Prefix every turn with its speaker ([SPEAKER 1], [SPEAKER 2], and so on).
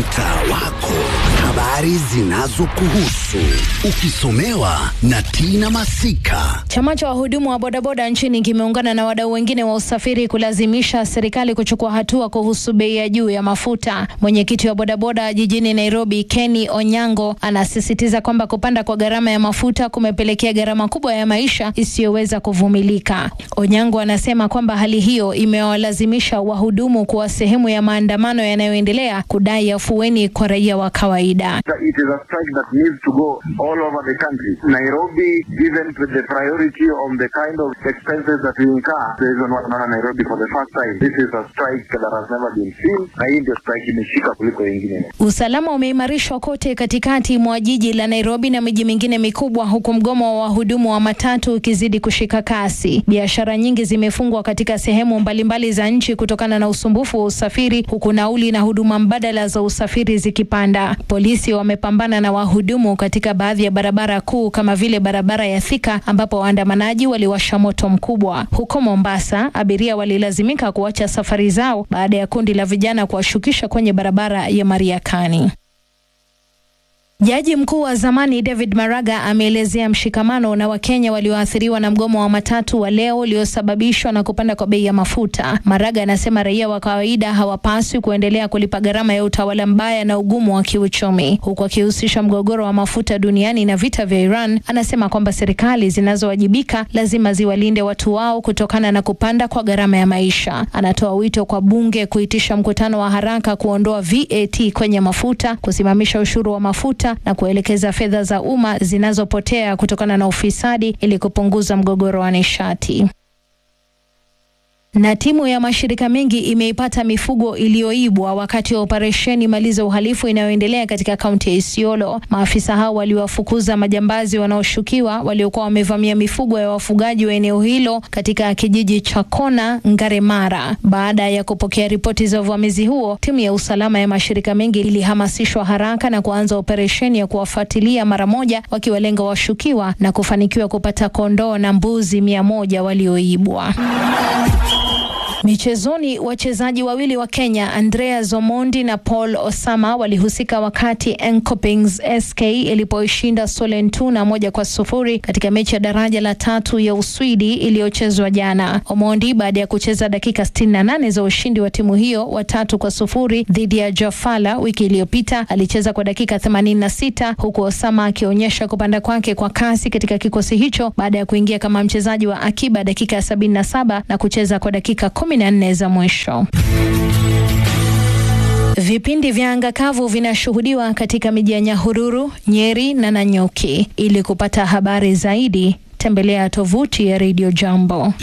[SPEAKER 1] mtaa wako, habari zinazokuhusu ukisomewa na Tina Masika.
[SPEAKER 2] Chama cha wahudumu wa bodaboda nchini kimeungana na wadau wengine wa usafiri kulazimisha serikali kuchukua hatua kuhusu bei ya juu ya mafuta. Mwenyekiti wa bodaboda jijini Nairobi, Kenny Onyango, anasisitiza kwamba kupanda kwa gharama ya mafuta kumepelekea gharama kubwa ya maisha isiyoweza kuvumilika. Onyango anasema kwamba hali hiyo imewalazimisha wahudumu kuwa sehemu ya maandamano yanayoendelea kudai afueni kwa raia wa kawaida.
[SPEAKER 3] It is a strike that needs to go all over the country. Nairobi, given the priority on the kind of expenses that we incur, the reason why naona Nairobi for the first time, this is a strike that has never been seen, na hii ndio strike imeshika kuliko ingine.
[SPEAKER 2] Usalama umeimarishwa kote katikati mwa jiji la Nairobi na miji mingine mikubwa, huku mgomo wa wahudumu wa matatu ukizidi kushika kasi. Biashara nyingi zimefungwa katika sehemu mbalimbali za nchi kutokana na usumbufu wa usafiri, huku nauli na huduma mbadala za usafiri zikipanda. Polisi wamepambana na wahudumu katika baadhi ya barabara kuu kama vile barabara ya Thika ambapo waandamanaji waliwasha moto mkubwa. Huko Mombasa, abiria walilazimika kuacha safari zao baada ya kundi la vijana kuwashukisha kwenye barabara ya Mariakani. Jaji mkuu wa zamani David Maraga ameelezea mshikamano na Wakenya walioathiriwa na mgomo wa matatu wa leo uliosababishwa na kupanda kwa bei ya mafuta. Maraga anasema raia wa kawaida hawapaswi kuendelea kulipa gharama ya utawala mbaya na ugumu wa kiuchumi, huku akihusisha mgogoro wa mafuta duniani na vita vya Iran. Anasema kwamba serikali zinazowajibika lazima ziwalinde watu wao kutokana na kupanda kwa gharama ya maisha. Anatoa wito kwa bunge kuitisha mkutano wa haraka kuondoa VAT kwenye mafuta, kusimamisha ushuru wa mafuta na kuelekeza fedha za umma zinazopotea kutokana na ufisadi ili kupunguza mgogoro wa nishati. Na timu ya mashirika mengi imeipata mifugo iliyoibwa wakati wa operesheni Maliza Uhalifu inayoendelea katika kaunti ya Isiolo. Maafisa hao waliwafukuza majambazi wanaoshukiwa waliokuwa wamevamia mifugo ya wafugaji wa eneo hilo katika kijiji cha Kona, Ngaremara. Baada ya kupokea ripoti za uvamizi huo, timu ya usalama ya mashirika mengi ilihamasishwa haraka na kuanza operesheni ya kuwafuatilia mara moja, wakiwalenga washukiwa na kufanikiwa kupata kondoo na mbuzi mia moja walioibwa. Michezoni, wachezaji wawili wa Kenya Andrea Zomondi na Paul Osama walihusika wakati Enkopings SK ilipoishinda Solentuna moja kwa sufuri katika mechi ya daraja la tatu ya Uswidi iliyochezwa jana. Omondi baada ya kucheza dakika 68 za ushindi wa timu hiyo wa tatu kwa sufuri dhidi ya Jafala wiki iliyopita alicheza kwa dakika 86 huku Osama akionyesha kupanda kwake kwa kasi katika kikosi hicho baada ya kuingia kama mchezaji wa akiba dakika ya 77 na kucheza kwa dakika 14 za mwisho. Vipindi vya anga kavu vinashuhudiwa katika miji ya Nyahururu, Nyeri na Nanyuki. Ili kupata habari zaidi, tembelea tovuti ya Radio Jambo.